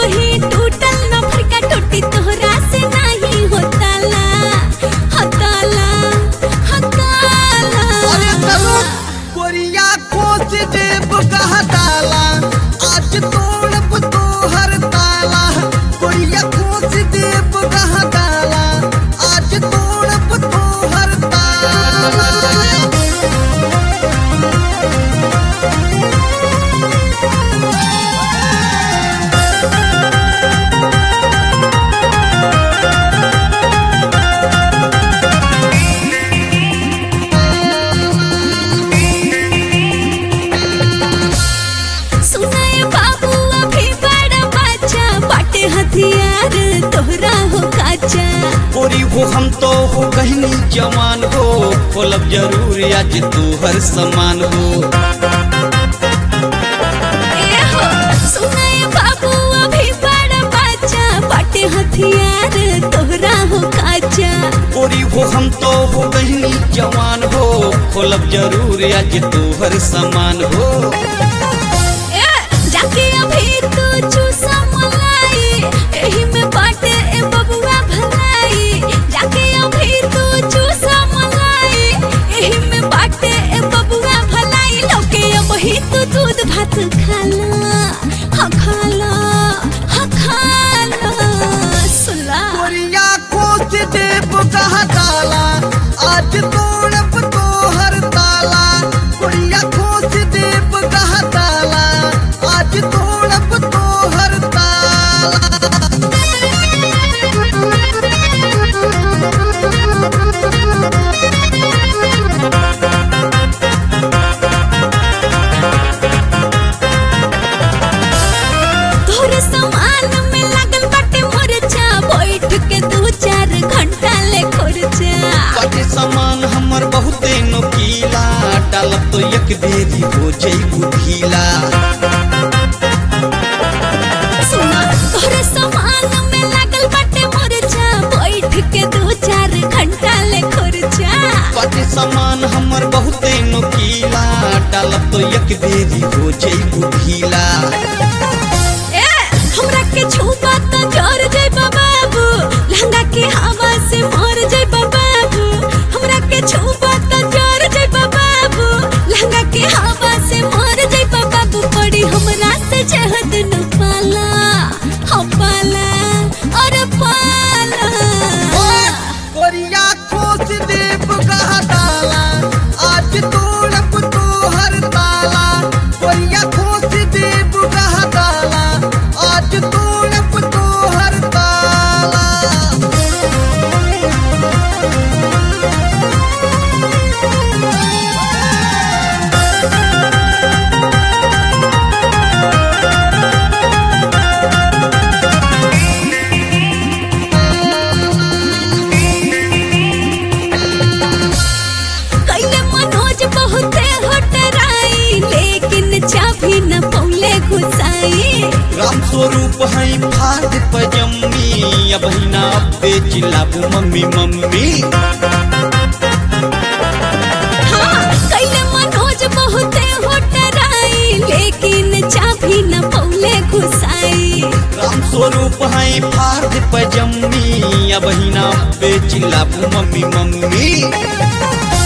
कहीं टूटल न फरका टूटी तोहरा से नहीं होताला हताला अरे हताला चलो कोरिया खोज देव कहा ताला आज तोड़ब तोहर ताला कोरिया खोज देव कहा ताला आज तोड़ब तोहर ताला सुनाए बाबू अभी बड़ा बच्चा बाटे हथियार तोहरा हो काचा गोरी हो हम तो हो कहनी जवान हो खोलब जरूर आज तोहर समान हो ए हो सुनाए बाबू अभी बड़ा बच्चा बाटे हथियार तोहरा हो काचा गोरी हो हम तो हो कहनी जवान हो खोलब जरूर आज तोहर समान हो ए जाके अभी तू चूसा मलाई एही में बाटे ए बबुआ भलाई जाके अभी तू चूसा मलाई एही में बाटे ए बबुआ भलाई लोके अबही तू दूध भात खाला हा खाला हा खाला सुला कोरिया खोज देव कहा ताला आज तोड़ब तोहर ताला कोरिया खोज देव कहा ताला आज तोड़ब तोहर ताला तोहरे सामान में लागल बाटे मोरचा बैठ के दू चार घंटा ले खोरचा बाटे सामान हमर बहुते नोकीला डालब तो एक बेरी हो जई ढीला सुना तोहरे सामान में लागल बाटे मोरचा बैठ के दू चार घंटा ले खोरचा बाटे सामान हमर बहुते नोकीला डालब तो एक बेरी हो जई ढीला ए हमरा के छुपा त जर जइबा बाबू लहंगा के हवा से मर जइबा बाबू हमरा के छुपा त जर जइबा बाबू लहंगा के हवा से मर जइबा बाबू पड़ी हमरा से जहद न पाला हम पाला और पाला कोरिया खोज देव कहा ताला आज तोड़ब तोहर ताला कोरिया खोज देव कहा ताला आज तोड़ब तोहर ताला कैले मनोज बहुते हटराई लेकिन चाभी न पौले घुसाई राम स्वरूप है फाद पजम्मी अब ना बेच लाबू मम्मी मम्मी हाँ, कैले मनोज बहुते होटराई लेकिन चाभी न पौले घुसाई राम स्वरूप है फाद पजम्मी अब ना बेच लाबू मम्मी मम्मी